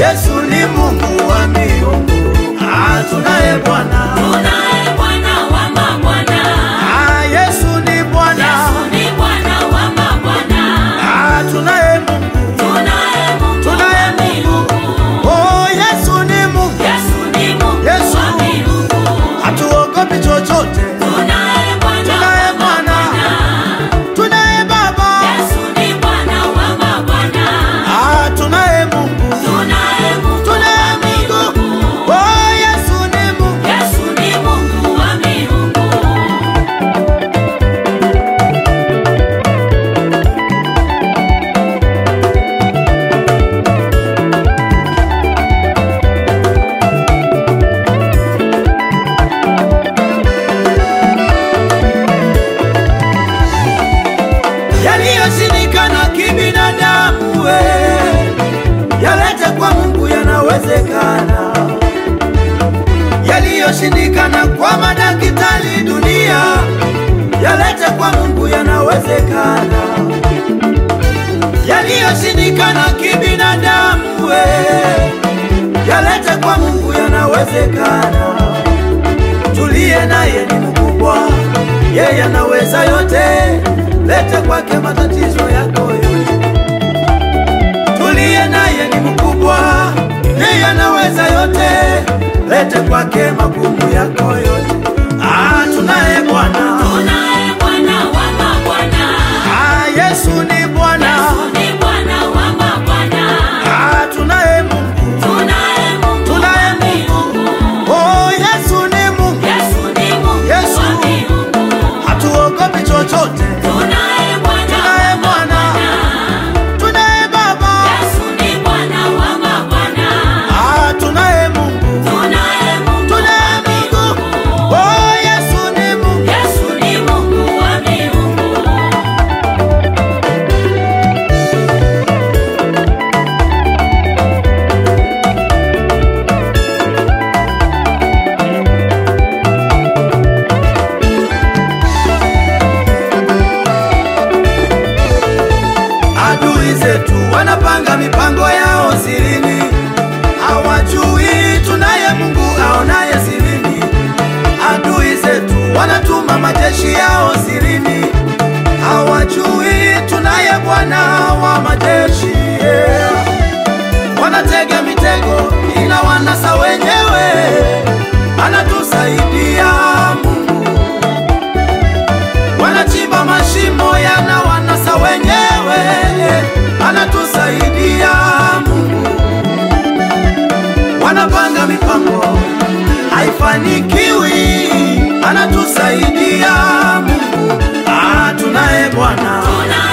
Yesu ni Mungu wa miungu. Ah, tunaye Bwana. Tunaye Bwana wa mabwana. Ah, Yesu ni Bwana. Yesu ni Bwana wa mabwana. Ah, tunaye Mungu. Tunaye Mungu Tunaye wa miungu. Oh, Yesu ni Mungu. Yesu ni Mungu Yesu. wa miungu. Hatuogopi chochote. Tunaye Bwana Tunaye wa Bwana. mabwana. Tunaye Baba. Yesu ni Bwana wa mabwana. Ah, tunaye Mungu. Tunaye Mungu Tunaye wa Mungu. miungu. Oh, Yesu ni Mungu. Yesu ni Mungu wa miungu. Yaliyoshindikana kibinadamu, we yalete kwa Mungu, yanawezekana. Yaliyoshindikana kwa madaktari dunia, yalete kwa Mungu, yanawezekana. Yaliyoshindikana kibinadamu, we yalete kwa Mungu, yanawezekana. Tuliye naye ni mkubwa, yeye anaweza yote. Lete kwake matatizo yako yote. Tuliye naye ni mkubwa, yeye anaweza yote. Lete kwake magumu yako yote. Ah, tunaye Bwana. Tunaye Bwana wa mabwana. Ah, Yesu ni Bwana. Yesu ni Bwana wa mabwana. Ah, tunaye Mungu. Tunaye Mungu Tunaye wa miungu. Oh, Yesu ni Mungu. Yesu ni Mungu Yesu. wa miungu. Hatuogopi chochote. Tunaye Bwana Tunaye wa Bwana. mabwana. Tunaye Baba. Yesu ni Bwana wa mabwana. Ah, tunaye Mungu. Tunaye Mungu Tunaye wa Mungu. miungu. Oh, Yesu ni Mungu. Yesu ni Mungu wa miungu. Adui zetu wanapanga mipango yao sirini, hawajui tunaye Mungu aonaye sirini. Adui zetu wanatuma majeshi yao sirini, hawajui tunaye Bwana wa majeshi yeah. Wanatega mitego ila wanasa wenyewe, anatusaidia Mungu wanachimba mashimo yana wanasa wenyewe, anatusaidia Mungu. Wanapanga mipango haifanikiwi, anatusaidia Mungu. Ah, tunaye Bwana. Tunaye